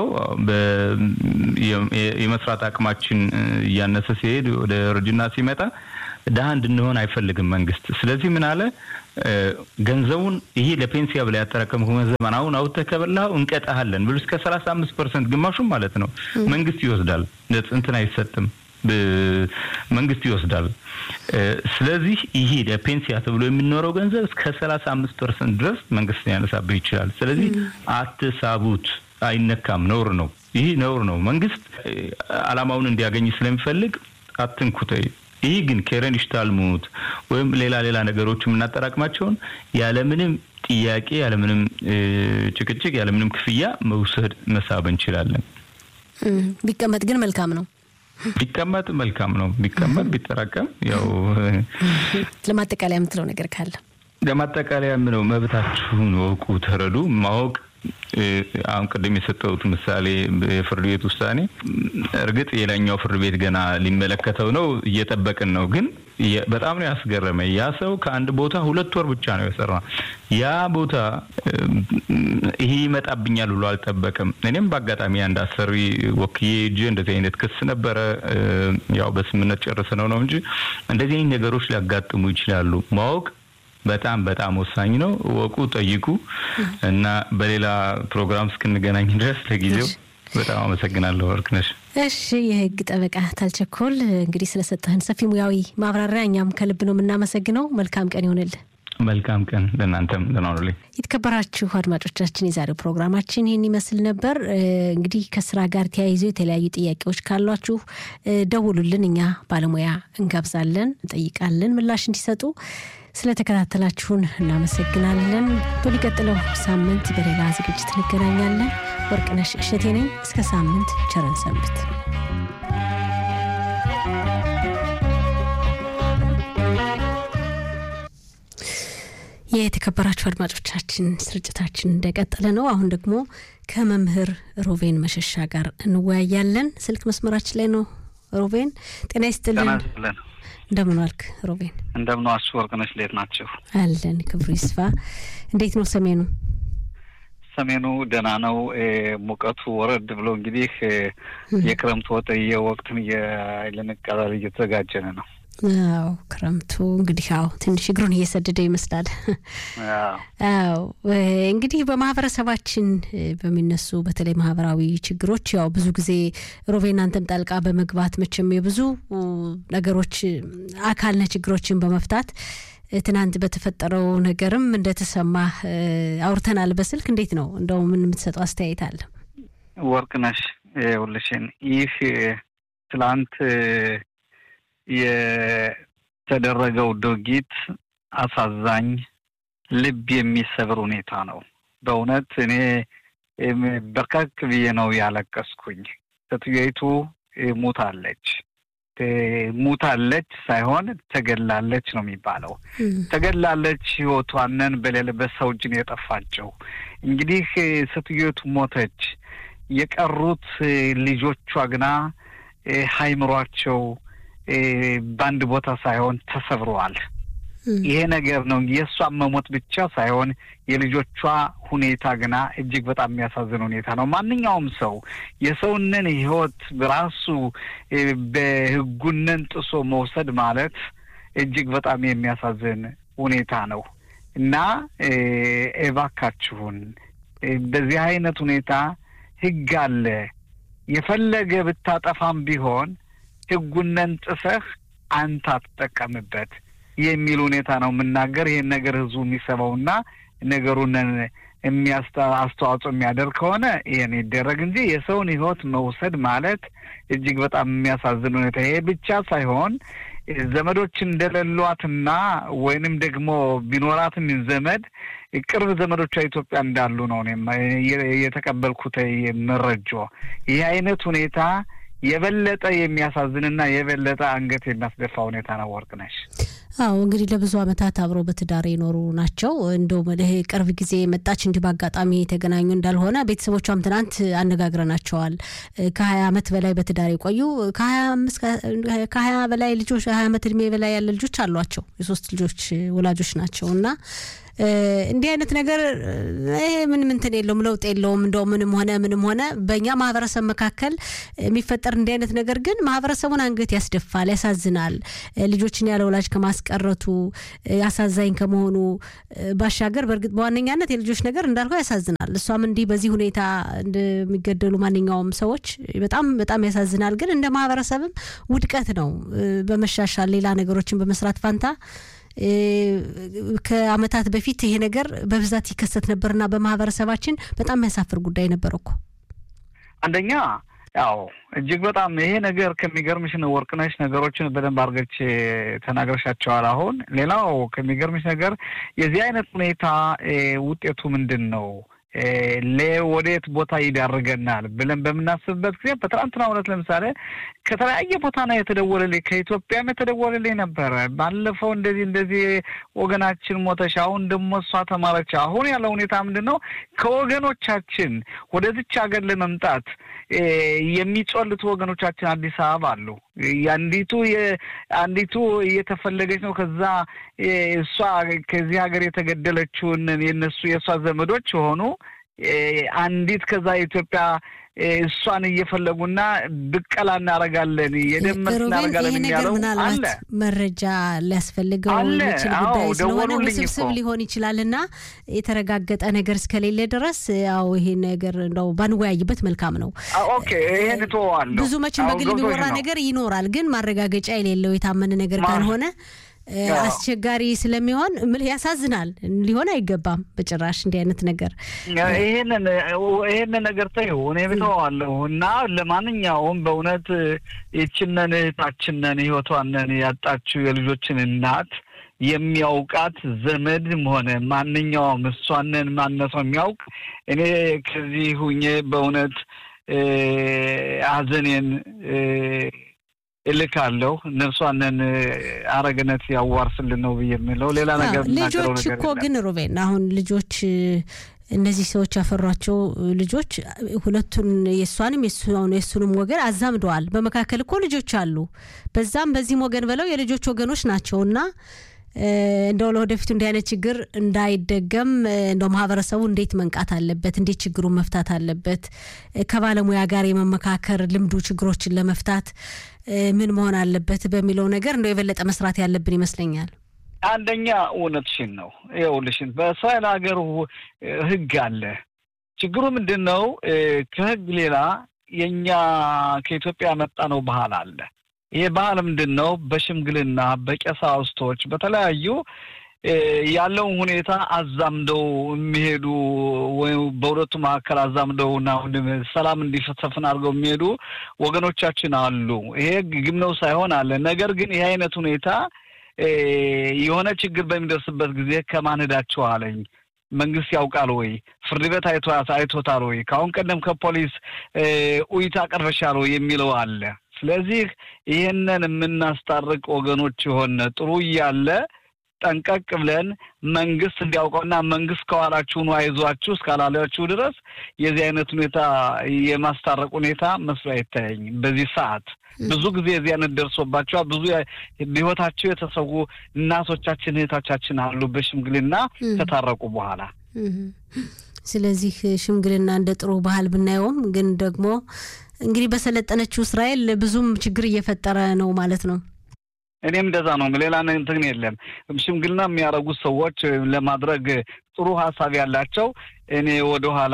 የመስራት አቅማችን እያነሰ ሲሄድ ወደ እርጅና ሲመጣ ድሀ እንድንሆን አይፈልግም መንግስት። ስለዚህ ምን አለ ገንዘቡን ይሄ ለፔንሲያ ብላ ያጠራቀምከው ገንዘብ አሁን አውጥተህ ከበላኸው እንቀጣሃለን ብሎ እስከ ሰላሳ አምስት ፐርሰንት ግማሹም ማለት ነው መንግስት ይወስዳል። እንትን አይሰጥም መንግስት ይወስዳል። ስለዚህ ይሄ ለፔንሲያ ተብሎ የሚኖረው ገንዘብ እስከ ሰላሳ አምስት ፐርሰንት ድረስ መንግስት ያነሳብህ ይችላል። ስለዚህ አትሳቡት፣ አይነካም፣ ነውር ነው። ይህ ነውር ነው። መንግስት አላማውን እንዲያገኝ ስለሚፈልግ አትንኩት። ይህ ግን ኬረን ይሽታልሙት ወይም ሌላ ሌላ ነገሮች የምናጠራቅማቸውን ያለምንም ጥያቄ ያለምንም ጭቅጭቅ ያለምንም ክፍያ መውሰድ መሳብ እንችላለን። ቢቀመጥ ግን መልካም ነው። ቢቀመጥ መልካም ነው። ቢቀመጥ ቢጠራቀም ያው ለማጠቃለያ የምትለው ነገር ካለ ለማጠቃለያ ምነው መብታችሁን ወቁ፣ ተረዱ። ማወቅ አሁን ቅድም የሰጠሁት ምሳሌ የፍርድ ቤት ውሳኔ እርግጥ የላኛው ፍርድ ቤት ገና ሊመለከተው ነው፣ እየጠበቅን ነው። ግን በጣም ነው ያስገረመ። ያ ሰው ከአንድ ቦታ ሁለት ወር ብቻ ነው የሰራ። ያ ቦታ ይሄ ይመጣብኛል ብሎ አልጠበቅም። እኔም በአጋጣሚ አንድ አሰሪ ወክዬ እጅ እንደዚህ አይነት ክስ ነበረ። ያው በስምነት ጨርሰነው ነው እንጂ እንደዚህ አይነት ነገሮች ሊያጋጥሙ ይችላሉ። ማወቅ በጣም በጣም ወሳኝ ነው። ወቁ፣ ጠይቁ እና በሌላ ፕሮግራም እስክንገናኝ ድረስ ለጊዜው በጣም አመሰግናለሁ ወርቅነሽ። እሺ፣ የህግ ጠበቃ ታልቸኮል እንግዲህ ስለሰጠህን ሰፊ ሙያዊ ማብራሪያ እኛም ከልብ ነው የምናመሰግነው። መልካም ቀን ይሆንልህ። መልካም ቀን ለእናንተም ደህና የተከበራችሁ አድማጮቻችን የዛሬው ፕሮግራማችን ይህን ይመስል ነበር። እንግዲህ ከስራ ጋር ተያይዞ የተለያዩ ጥያቄዎች ካሏችሁ ደውሉልን፣ እኛ ባለሙያ እንጋብዛለን፣ እንጠይቃለን ምላሽ እንዲሰጡ ስለተከታተላችሁን እናመሰግናለን። በሚቀጥለው ሳምንት በሌላ ዝግጅት እንገናኛለን። ወርቅነሽ እሸቴ ነኝ። እስከ ሳምንት ቸረን ሰንብት። የተከበራችሁ አድማጮቻችን ስርጭታችን እንደቀጠለ ነው። አሁን ደግሞ ከመምህር ሮቬን መሸሻ ጋር እንወያያለን። ስልክ መስመራችን ላይ ነው። ሮቬን ጤና ይስጥልን። እንደምን ዋልክ ሮቤን? እንደምን ዋልሽ ወርቅነሽ፣ እንዴት ናቸው? አለን ክብሩ ይስፋ። እንዴት ነው ሰሜኑ? ሰሜኑ ደህና ነው። ሙቀቱ ወረድ ብሎ እንግዲህ የክረምት ወጥየ ወቅትን ልንቀበል እየተዘጋጀን ነው። አዎ ክረምቱ እንግዲህ አዎ ትንሽ እግሩን እየሰደደ ይመስላል። አዎ እንግዲህ በማህበረሰባችን በሚነሱ በተለይ ማህበራዊ ችግሮች ያው ብዙ ጊዜ ሮቤን አንተም ጣልቃ በመግባት መቼም የብዙ ነገሮች አካል ነህ ችግሮችን በመፍታት ትናንት በተፈጠረው ነገርም እንደተሰማ አውርተናል በስልክ። እንዴት ነው እንደው ምን የምትሰጠው አስተያየት አለ? ወርቅነሽ ሁልሽን ይህ ትላንት የተደረገው ድርጊት አሳዛኝ፣ ልብ የሚሰብር ሁኔታ ነው። በእውነት እኔ በርከክ ብዬ ነው ያለቀስኩኝ። ሴትዮይቱ ሙታለች። ሙታለች ሳይሆን ተገላለች ነው የሚባለው። ተገላለች፣ ህይወቷንን በሌለበት ሰው እጅ ነው የጠፋቸው። እንግዲህ ሴትዮቱ ሞተች። የቀሩት ልጆቿ ግና ሀይምሯቸው በአንድ ቦታ ሳይሆን ተሰብረዋል። ይሄ ነገር ነው የእሷን መሞት ብቻ ሳይሆን የልጆቿ ሁኔታ ግና እጅግ በጣም የሚያሳዝን ሁኔታ ነው። ማንኛውም ሰው የሰውንን ህይወት በራሱ በህጉንን ጥሶ መውሰድ ማለት እጅግ በጣም የሚያሳዝን ሁኔታ ነው እና እባካችሁን በዚህ አይነት ሁኔታ ህግ አለ። የፈለገ ብታጠፋም ቢሆን ህጉነን ጥሰህ አንተ አትጠቀምበት የሚል ሁኔታ ነው የምናገር። ይህን ነገር ህዝቡ የሚሰማውና ነገሩንን አስተዋጽኦ የሚያደርግ ከሆነ ይህን ይደረግ እንጂ የሰውን ህይወት መውሰድ ማለት እጅግ በጣም የሚያሳዝን ሁኔታ። ይሄ ብቻ ሳይሆን ዘመዶች እንደሌሏትና ወይንም ደግሞ ቢኖራትም ዘመድ ቅርብ ዘመዶቿ ኢትዮጵያ እንዳሉ ነው የተቀበልኩት መረጃ። ይህ አይነት ሁኔታ የበለጠ የሚያሳዝንና የበለጠ አንገት የሚያስደፋ ሁኔታ ነው። ወርቅነሽ አዎ እንግዲህ ለብዙ ዓመታት አብረው በትዳር የኖሩ ናቸው። እንደውም ይሄ ቅርብ ጊዜ መጣች እንዲህ በአጋጣሚ የተገናኙ እንዳልሆነ ቤተሰቦቿም ትናንት አነጋግረናቸዋል። ከሀያ ዓመት በላይ በትዳር የቆዩ ከሀያ በላይ ልጆች ሀያ ዓመት እድሜ በላይ ያለ ልጆች አሏቸው። የሶስት ልጆች ወላጆች ናቸው እና እንዲህ አይነት ነገር ይሄ ምንም እንትን የለውም፣ ለውጥ የለውም። እንደው ምንም ሆነ ምንም ሆነ በእኛ ማህበረሰብ መካከል የሚፈጠር እንዲህ አይነት ነገር ግን ማህበረሰቡን አንገት ያስደፋል፣ ያሳዝናል። ልጆችን ያለ ወላጅ ከማስቀረቱ አሳዛኝ ከመሆኑ ባሻገር በእርግጥ በዋነኛነት የልጆች ነገር እንዳልከው ያሳዝናል። እሷም እንዲህ በዚህ ሁኔታ እንደሚገደሉ ማንኛውም ሰዎች በጣም በጣም ያሳዝናል። ግን እንደ ማህበረሰብም ውድቀት ነው። በመሻሻል ሌላ ነገሮችን በመስራት ፋንታ ከአመታት በፊት ይሄ ነገር በብዛት ይከሰት ነበርና በማህበረሰባችን በጣም የሚያሳፍር ጉዳይ ነበር እኮ። አንደኛ ያው እጅግ በጣም ይሄ ነገር ከሚገርምሽ ነው ወርቅነሽ፣ ነገሮችን በደንብ አድርገች ተናግረሻቸዋል። አሁን ሌላው ከሚገርምሽ ነገር የዚህ አይነት ሁኔታ ውጤቱ ምንድን ነው? ወደየት ቦታ ይዳርገናል ብለን በምናስብበት ጊዜ በትናንትና እውነት ለምሳሌ ከተለያየ ቦታ ነው የተደወለልኝ። ከኢትዮጵያም የተደወለልኝ ነበረ። ባለፈው እንደዚህ እንደዚህ ወገናችን ሞተሽ፣ አሁን ደግሞ እሷ ተማረች። አሁን ያለው ሁኔታ ምንድን ነው? ከወገኖቻችን ወደዚች ሀገር ለመምጣት የሚጮልቱ ወገኖቻችን አዲስ አበባ አሉ። አንዲቱ አንዲቱ እየተፈለገች ነው። ከዛ እሷ ከዚህ ሀገር የተገደለችውን የነሱ የእሷ ዘመዶች የሆኑ አንዲት ከዛ ኢትዮጵያ እሷን እየፈለጉና ብቀላ እናደርጋለን የደመስ እናደርጋለን ይሄ ነገር የሚያለው ምናልባት አለ። መረጃ ሊያስፈልገው አለ። የሚችል አዎ፣ ጉዳይ ስለሆነ ደወሉልኝ ውስብስብ እኮ። ሊሆን ይችላል እና የተረጋገጠ ነገር እስከሌለ ድረስ ያው ይሄ ነገር እንደው ባንወያይበት መልካም ነው። አ- ኦኬ ይሄን እተወዋለሁ። ብዙ መቼም አሁን በግል ገብቶሽ የሚወራ ነው። ነገር ይኖራል፣ ግን ማረጋገጫ የሌለው የታመነ ነገር ማ- ካልሆነ እ፣ አዎ። አስቸጋሪ ስለሚሆን ምልህ ያሳዝናል። ሊሆን አይገባም በጭራሽ እንዲህ አይነት ነገር ይሄንን ይሄንን ነገር ተይው እኔ ብተዋለሁ እና ለማንኛውም በእውነት ይችነን እህታችንን ህይወቷንን ያጣችው የልጆችን እናት የሚያውቃት ዘመድም ሆነ ማንኛውም እሷንን ማነሷ የሚያውቅ እኔ ከዚህ ሁኜ በእውነት እ፣ ሀዘኔን እ፣ እልካለሁ ነፍሷንን አረገነት ያዋርስልን ነው ብዬ የምለው ሌላ ነገር አዎ፣ የምናገረው ልጆች ነገር እኮ የለም። ግን ሩቤን አሁን ልጆች እ፣ እነዚህ ሰዎች ያፈሯቸው ልጆች ሁለቱን የእሷንም የእሱ- የእሱንም ወገን አዛምደዋል። በመካከል እኮ ልጆች አሉ። በዛም በዚህም ወገን ብለው የልጆች ወገኖች ናቸው እና እ፣ እንደው ለወደፊቱ እንዲህ አይነት ችግር እንዳይደገም እ፣ እንደው ማህበረሰቡ እንዴት መንቃት አለበት፣ እንዴት ችግሩን መፍታት አለበት፣ እ፣ ከባለሙያ ጋር የመመካከር ልምዱ ችግሮችን ለመፍታት እ፣ ምን መሆን አለበት በሚለው ነገር እንደው የበለጠ መስራት ያለብን ይመስለኛል። አንደኛ እውነትሽን ነው። ይኸውልሽን በእስራኤል ሀገር ው- ህግ አለ። ችግሩ ምንድን ነው? እ፣ ከህግ ሌላ የእኛ ከኢትዮጵያ ያመጣ ነው ባህል አለ። ይሄ ባህል ምንድን ነው? በሽምግልና በቀሳውስቶች በተለያዩ እ፣ ያለውን ሁኔታ አዛምደው የሚሄዱ ወይም በሁለቱ መካከል አዛምደውና ሰላም እንዲሰፍን አድርገው የሚሄዱ ወገኖቻችን አሉ። ይሄ ግም ነው ሳይሆን አለ። ነገር ግን ይሄ አይነት ሁኔታ እ፣ የሆነ ችግር በሚደርስበት ጊዜ ከማን ሄዳችሁ አለኝ። መንግስት ያውቃል ወይ? ፍርድ ቤት አይቶ አይቶታል ወይ? ከአሁን ቀደም ከፖሊስ እ፣ ኡይታ ቀርበሻል ወይ የሚለው አለ። ስለዚህ ይህንን የምናስታርቅ ወገኖች የሆነ ጥሩ እያለ ጠንቀቅ ብለን መንግስት እንዲያውቀውና መንግስት ከኋላችሁ ነው አይዟችሁ እስካላላችሁ ድረስ የዚህ አይነት ሁኔታ የማስታረቅ ሁኔታ መስሎ አይታየኝም። በዚህ ሰዓት ብዙ ጊዜ የዚህ አይነት ደርሶባቸዋል። ብዙ በህይወታቸው የተሰዉ እናቶቻችን እህቶቻችን አሉ በሽምግልና እም። ከታረቁ በኋላ እም። ስለዚህ ሽምግልና እንደ ጥሩ ባህል ብናየውም ግን ደግሞ እንግዲህ በሰለጠነችው እስራኤል ብዙም ችግር እየፈጠረ ነው ማለት ነው። እኔም እንደዛ ነው። ሌላ እንትን የለም። ሽምግልና የሚያደርጉት ሰዎች ለማድረግ ጥሩ ሀሳብ ያላቸው እኔ ወደኋላ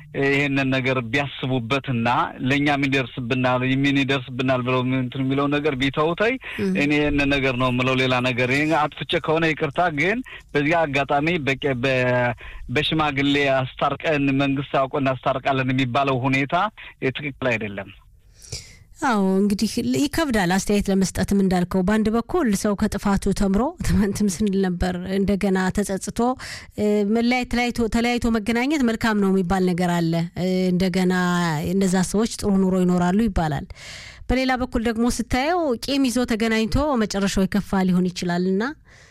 ይሄንን ነገር ቢያስቡበትና ለእኛም ይደርስብናል ምን ይደርስብናል ብለው እንትን የሚለው ነገር ቢተውተይ እም። እኔ ይህንን ነገር ነው የምለው። ሌላ ነገር ይሄ አጥፍቼ ከሆነ ይቅርታ። ግን በዚህ አጋጣሚ በቄ- በ- በሽማግሌ አስታርቀን መንግስት አውቆ እናስታርቃለን የሚባለው ሁኔታ ትክክል አይደለም። አዎ እንግዲህ ይከብዳል አስተያየት ለመስጠትም እንዳልከው፣ በአንድ በኩል ሰው ከጥፋቱ ተምሮ ትናንትም ስንል ነበር እንደገና ተጸጽቶ መለያየት ተለያይቶ መገናኘት መልካም ነው የሚባል ነገር አለ። እንደገና እነዛ ሰዎች ጥሩ ኑሮ ይኖራሉ ይባላል። በሌላ በኩል ደግሞ ስታየው ቂም ይዞ ተገናኝቶ መጨረሻው የከፋ ሊሆን ይችላል እና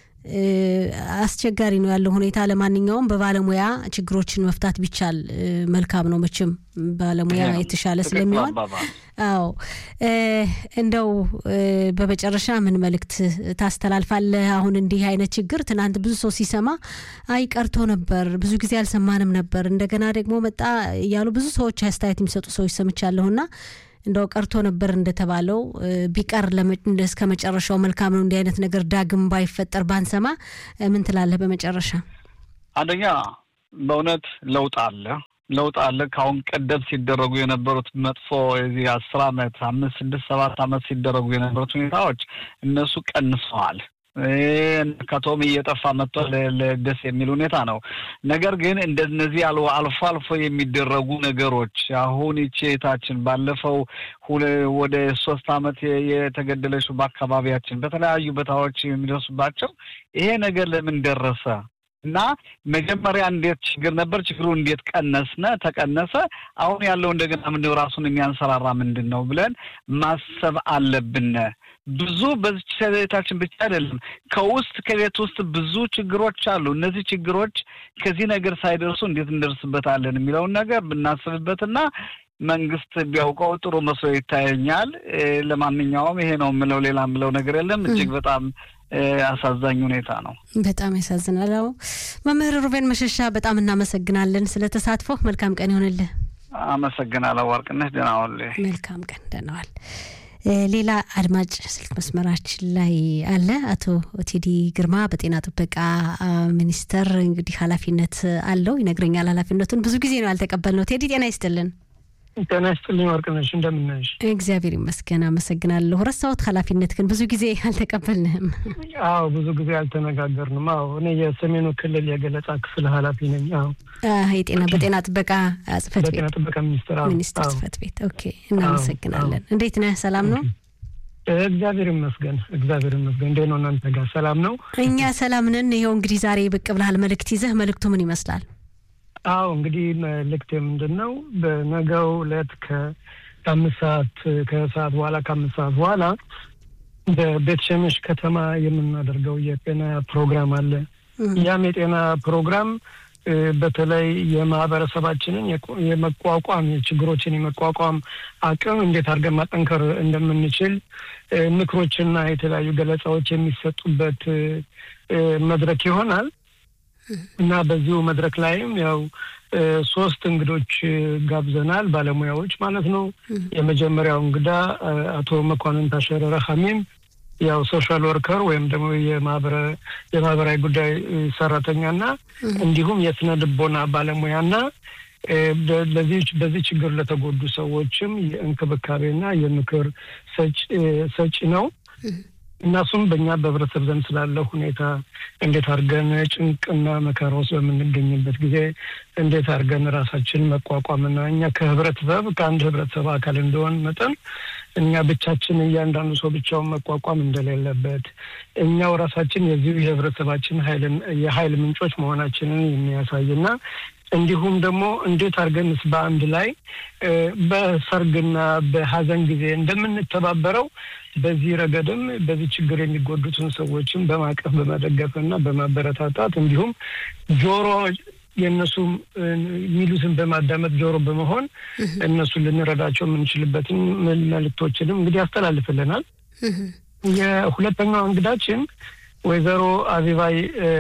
አስቸጋሪ ነው ያለው ሁኔታ። ለማንኛውም በባለሙያ ችግሮችን መፍታት ቢቻል መልካም ነው። መቼም ባለሙያ የተሻለ ስለሚሆን አዎ። እንደው በመጨረሻ ምን መልእክት ታስተላልፋለህ? አሁን እንዲህ አይነት ችግር ትናንት ብዙ ሰው ሲሰማ አይ ቀርቶ ነበር፣ ብዙ ጊዜ አልሰማንም ነበር፣ እንደገና ደግሞ መጣ እያሉ ብዙ ሰዎች አስተያየት የሚሰጡ ሰዎች ሰምቻለሁና እንደው ቀርቶ ነበር እንደተባለው ቢቀር እስከ መጨረሻው መልካም ነው። እንዲህ አይነት ነገር ዳግም ባይፈጠር ባንሰማ ምን ትላለህ? በመጨረሻ አንደኛ በእውነት ለውጥ አለ ለውጥ አለ። ከአሁን ቀደም ሲደረጉ የነበሩት መጥፎ የዚህ አስር አመት አምስት ስድስት ሰባት አመት ሲደረጉ የነበሩት ሁኔታዎች እነሱ ቀንሰዋል። ከቶም እየጠፋ መጥቷል። ደስ የሚል ሁኔታ ነው። ነገር ግን እንደነዚህ አልፎ አልፎ የሚደረጉ ነገሮች አሁን ይቺ እህታችን ባለፈው ወደ ሶስት አመት የተገደለችው በአካባቢያችን በተለያዩ ቦታዎች የሚደርሱባቸው ይሄ ነገር ለምን ደረሰ እና መጀመሪያ እንዴት ችግር ነበር፣ ችግሩ እንዴት ቀነስነ ተቀነሰ፣ አሁን ያለው እንደገና ምንድን ራሱን የሚያንሰራራ ምንድን ነው ብለን ማሰብ አለብን። ብዙ በዚች ቤታችን ብቻ አይደለም፣ ከውስጥ ከቤት ውስጥ ብዙ ችግሮች አሉ። እነዚህ ችግሮች ከዚህ ነገር ሳይደርሱ እንዴት እንደርስበታለን የሚለውን ነገር ብናስብበትና መንግስት ቢያውቀው ጥሩ መስሎ ይታየኛል። ለማንኛውም ይሄ ነው የምለው፣ ሌላ የምለው ነገር የለም። እጅግ በጣም አሳዛኝ ሁኔታ ነው። በጣም ያሳዝናል። አዎ መምህር ሩቤን መሸሻ በጣም እናመሰግናለን ስለ ተሳትፎ። መልካም ቀን ይሆንልህ። አመሰግናለሁ ወርቅነሽ። ደህና ዋል። መልካም ቀን። ደህና ዋል። ሌላ አድማጭ ስልክ መስመራችን ላይ አለ። አቶ ቴዲ ግርማ በጤና ጥበቃ ሚኒስቴር እንግዲህ ኃላፊነት አለው ይነግረኛል። ኃላፊነቱን ብዙ ጊዜ ነው ያልተቀበልነው። ቴዲ ጤና ይስጥልን። ጤና ይስጥልኝ ወርቅነሽ፣ እንደምናይሽ? እግዚአብሔር ይመስገን አመሰግናለሁ። ረሳሁት ኃላፊነት ግን ብዙ ጊዜ አልተቀበልንህም። አዎ ብዙ ጊዜ አልተነጋገርንም። አዎ እኔ የሰሜኑ ክልል የገለጻ ክፍል ኃላፊ ነኝ። አዎ የጤና በጤና ጥበቃ ጽህፈት ቤት በጤና ጥበቃ ሚኒስቴር ሚኒስቴር ጽህፈት ቤት። ኦኬ እናመሰግናለን። እንዴት ነህ? ሰላም ነው? እግዚአብሔር ይመስገን፣ እግዚአብሔር ይመስገን። እንዴት ነው እናንተ ጋር ሰላም ነው? እኛ ሰላም ነን። ይኸው እንግዲህ ዛሬ ብቅ ብለሃል መልእክት ይዘህ። መልእክቱ ምን ይመስላል? አዎ እንግዲህ መልእክት ምንድን ነው? በነገው ዕለት ከአምስት ሰዓት ከሰዓት በኋላ ከአምስት ሰዓት በኋላ በቤት ሸመሽ ከተማ የምናደርገው የጤና ፕሮግራም አለ። ያም የጤና ፕሮግራም በተለይ የማህበረሰባችንን የመቋቋም ችግሮችን የመቋቋም አቅም እንዴት አድርገን ማጠንከር እንደምንችል ምክሮችና የተለያዩ ገለጻዎች የሚሰጡበት መድረክ ይሆናል እና በዚሁ መድረክ ላይም ያው ሶስት እንግዶች ጋብዘናል፣ ባለሙያዎች ማለት ነው። የመጀመሪያው እንግዳ አቶ መኳንን ታሸረ ረሃሚም ያው ሶሻል ወርከር ወይም ደግሞ የማህበራዊ ጉዳይ ሰራተኛና እንዲሁም የስነ ልቦና ባለሙያና ለዚህ በዚህ ችግር ለተጎዱ ሰዎችም የእንክብካቤና የምክር ሰጪ ነው። እናሱም በእኛ በህብረተሰብ ዘንድ ስላለ ሁኔታ እንዴት አድርገን ጭንቅና መከራ ውስጥ በምንገኝበት ጊዜ እንዴት አድርገን ራሳችን መቋቋምና እኛ ከህብረተሰብ ከአንድ ህብረተሰብ አካል እንደሆን መጠን እኛ ብቻችን እያንዳንዱ ሰው ብቻውን መቋቋም እንደሌለበት እኛው ራሳችን የዚሁ የህብረተሰባችን የሀይል ምንጮች መሆናችንን የሚያሳይና እንዲሁም ደግሞ እንዴት አድርገንስ በአንድ ላይ በሰርግና በሀዘን ጊዜ እንደምንተባበረው በዚህ ረገድም በዚህ ችግር የሚጎዱትን ሰዎችን በማቀፍ በመደገፍና በማበረታታት እንዲሁም ጆሮ የእነሱ የሚሉትን በማዳመጥ ጆሮ በመሆን እነሱን ልንረዳቸው የምንችልበትን መልእክቶችንም እንግዲህ ያስተላልፍልናል። የሁለተኛው እንግዳችን ወይዘሮ አቢባይ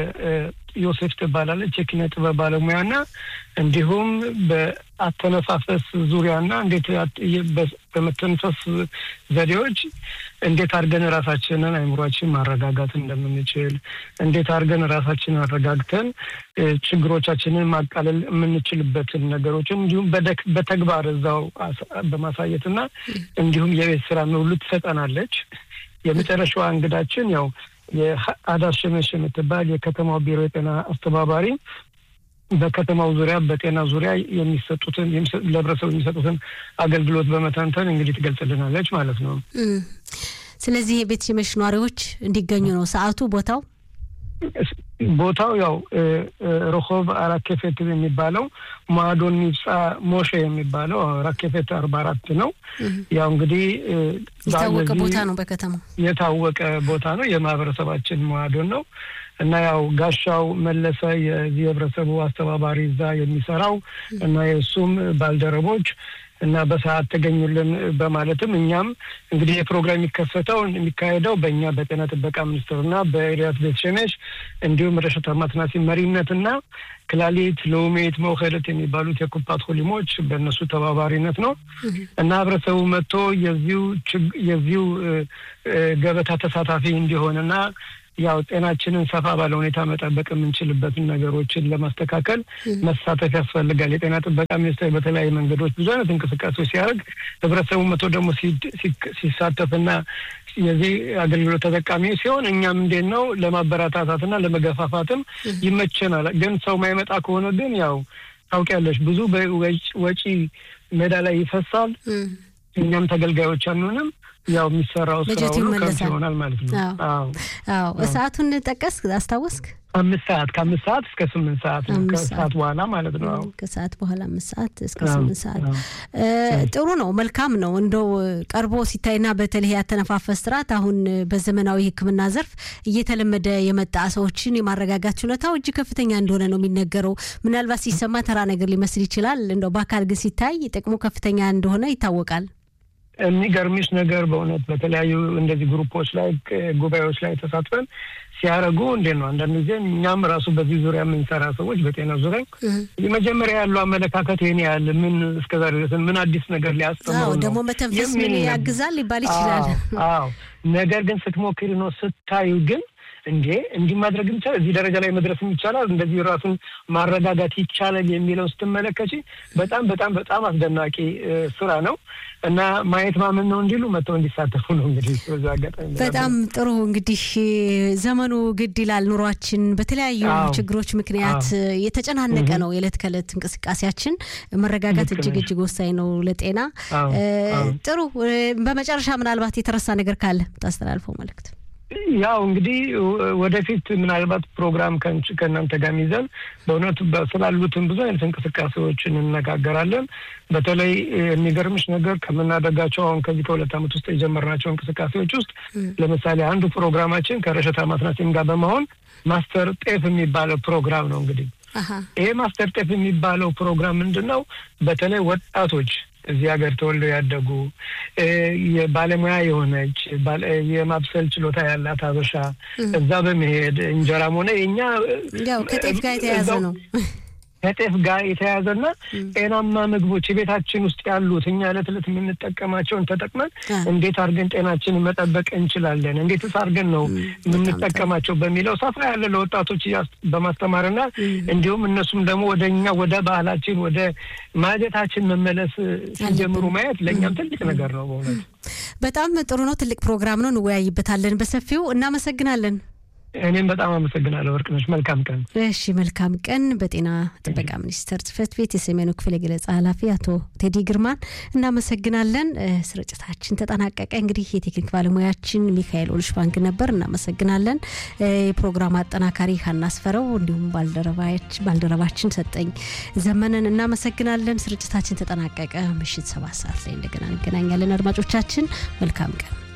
ዮሴፍ ትባላለች። የኪነ ጥበብ ባለሙያና እንዲሁም በአተነፋፈስ ዙሪያና እንዴት በመተንፈስ ዘዴዎች እንዴት አድርገን ራሳችንን አይምሯችን ማረጋጋት እንደምንችል እንዴት አድርገን ራሳችንን አረጋግተን ችግሮቻችንን ማቃለል የምንችልበትን ነገሮችን እንዲሁም በተግባር እዛው በማሳየትና እንዲሁም የቤት ስራ ሁሉ ትሰጠናለች። የመጨረሻዋ እንግዳችን ያው የአዳር ሸመሽ የምትባል የከተማው ቢሮ የጤና አስተባባሪ በከተማው ዙሪያ በጤና ዙሪያ የሚሰጡትን ለህብረተሰቡ የሚሰጡትን አገልግሎት በመተንተን እንግዲህ ትገልጽልናለች ማለት ነው። ስለዚህ የቤት ሽመሽ ነዋሪዎች እንዲገኙ ነው ሰዓቱ፣ ቦታው ቦታው ያው ረሆብ ራኬፌት የሚባለው ማዶን ሚብፃ ሞሼ የሚባለው ራኬፌት አርባ አራት ነው። ያው እንግዲህ የታወቀ ቦታ ነው፣ በከተማው የታወቀ ቦታ ነው። የማህበረሰባችን ማዶን ነው እና ያው ጋሻው መለሰ የዚህ የህብረተሰቡ አስተባባሪ እዛ የሚሰራው እና የእሱም ባልደረቦች እና በሰዓት ተገኙልን በማለትም እኛም እንግዲህ የፕሮግራም የሚከፈተው የሚካሄደው በእኛ በጤና ጥበቃ ሚኒስትርና በኤሪያት ቤት ሸሜሽ እንዲሁም ረሸታ ማትናሲ መሪነትና ክላሊት ሎሜት መውከለት የሚባሉት የኩፓት ሆሊሞች በእነሱ ተባባሪነት ነው እና ህብረተሰቡ መጥቶ የዚሁ የዚሁ ገበታ ተሳታፊ እንዲሆንና ያው ጤናችንን ሰፋ ባለ ሁኔታ መጠበቅ የምንችልበትን ነገሮችን ለማስተካከል መሳተፍ ያስፈልጋል። የጤና ጥበቃ ሚኒስቴር በተለያዩ መንገዶች ብዙ አይነት እንቅስቃሴዎች ሲያደርግ ህብረተሰቡ መቶ ደግሞ ሲሳተፍና የዚህ አገልግሎት ተጠቃሚ ሲሆን እኛም እንዴት ነው ለማበረታታትና ለመገፋፋትም ይመቸናል። ግን ሰው ማይመጣ ከሆነ ግን ያው ታውቂያለሽ ብዙ ወጪ ሜዳ ላይ ይፈሳል። እኛም ተገልጋዮች አንሆንም። ያው የሚሰራው ስራ ሁሉ ከንቱ ይሆናል ማለት ነው። አዎ ሰዓቱን ጠቀስ አስታወስክ? አምስት ሰዓት ከአምስት ሰዓት እስከ ስምንት ሰዓት ነው። ከሰዓት በኋላ ማለት ነው። ከሰዓት በኋላ አምስት ሰዓት እስከ ስምንት ሰዓት ጥሩ ነው፣ መልካም ነው። እንደው ቀርቦ ሲታይና በተለይ ያተነፋፈስ ስርዓት አሁን በዘመናዊ ሕክምና ዘርፍ እየተለመደ የመጣ ሰዎችን የማረጋጋት ችሎታው እጅግ ከፍተኛ እንደሆነ ነው የሚነገረው። ምናልባት ሲሰማ ተራ ነገር ሊመስል ይችላል። እንደው በአካል ግን ሲታይ ጥቅሙ ከፍተኛ እንደሆነ ይታወቃል። የሚገርምሽ ነገር በእውነት በተለያዩ እንደዚህ ግሩፖች ላይ ጉባኤዎች ላይ ተሳትፈን ሲያደርጉ እንዴት ነው አንዳንድ ጊዜ እኛም ራሱ በዚህ ዙሪያ የምንሰራ ሰዎች በጤና ዙሪያ የመጀመሪያ ያለው አመለካከት ይህን ያህል ምን እስከዛሬ ድረስ ምን አዲስ ነገር ሊያስተምሩ ነው ደግሞ መተንፈስ ምን ያግዛል ሊባል ይችላል። አዎ ነገር ግን ስትሞክሪ ነው ስታዩ ግን እንዴ እንዲህ ማድረግ ይቻላል፣ እዚህ ደረጃ ላይ መድረስም ይቻላል፣ እንደዚህ ራሱን ማረጋጋት ይቻላል የሚለውን ስትመለከች በጣም በጣም በጣም አስደናቂ ስራ ነው እና ማየት ማመን ነው እንዲሉ መጥተው እንዲሳተፉ ነው። እንግዲህ በዛ አጋጣሚ በጣም ጥሩ እንግዲህ ዘመኑ ግድ ይላል። ኑሯችን በተለያዩ ችግሮች ምክንያት የተጨናነቀ ነው። የዕለት ከዕለት እንቅስቃሴያችን መረጋጋት እጅግ እጅግ ወሳኝ ነው ለጤና። ጥሩ በመጨረሻ ምናልባት የተረሳ ነገር ካለ ታስተላልፈው መልእክት ያው እንግዲህ ወደፊት ምናልባት ፕሮግራም ከእናንተ ጋር ይዘን በእውነቱ ስላሉትን ብዙ አይነት እንቅስቃሴዎች እንነጋገራለን። በተለይ የሚገርምሽ ነገር ከምናደርጋቸው አሁን ከዚህ ከሁለት ዓመት ውስጥ የጀመርናቸው እንቅስቃሴዎች ውስጥ ለምሳሌ አንዱ ፕሮግራማችን ከረሸታ ማስናሲም ጋር በመሆን ማስተር ጤፍ የሚባለው ፕሮግራም ነው። እንግዲህ ይሄ ማስተር ጤፍ የሚባለው ፕሮግራም ምንድን ነው? በተለይ ወጣቶች እዚህ ሀገር ተወልደው ያደጉ የባለሙያ የሆነች የማብሰል ችሎታ ያላት አበሻ እዛ በመሄድ እንጀራም ሆነ የኛ ያው ከጤፍ ጋር የተያዘ ነው ከጤፍ ጋር የተያዘና ጤናማ ምግቦች የቤታችን ውስጥ ያሉት እኛ ዕለት ዕለት የምንጠቀማቸውን ተጠቅመን እንዴት አድርገን ጤናችንን መጠበቅ እንችላለን፣ እንዴትስ አድርገን ነው የምንጠቀማቸው በሚለው ሰፋ ያለ ለወጣቶች በማስተማርና እንዲሁም እነሱም ደግሞ ወደ እኛ ወደ ባህላችን ወደ ማጀታችን መመለስ ሲጀምሩ ማየት ለእኛም ትልቅ ነገር ነው። በእውነት በጣም ጥሩ ነው። ትልቅ ፕሮግራም ነው። እንወያይበታለን በሰፊው። እናመሰግናለን። እኔም በጣም አመሰግናለሁ ወርቅነሽ። መልካም ቀን። እሺ፣ መልካም ቀን። በጤና ጥበቃ ሚኒስቴር ጽሕፈት ቤት የሰሜኑ ክፍል የገለጻ ኃላፊ አቶ ቴዲ ግርማን እናመሰግናለን። ስርጭታችን ተጠናቀቀ። እንግዲህ የቴክኒክ ባለሙያችን ሚካኤል ኦልሽ ባንክ ነበር። እናመሰግናለን። የፕሮግራም አጠናካሪ ሀናስፈረው እንዲሁም ባልደረባችን ሰጠኝ ዘመንን እናመሰግናለን። ስርጭታችን ተጠናቀቀ። ምሽት ሰባት ሰዓት ላይ እንደገና እንገናኛለን። አድማጮቻችን መልካም ቀን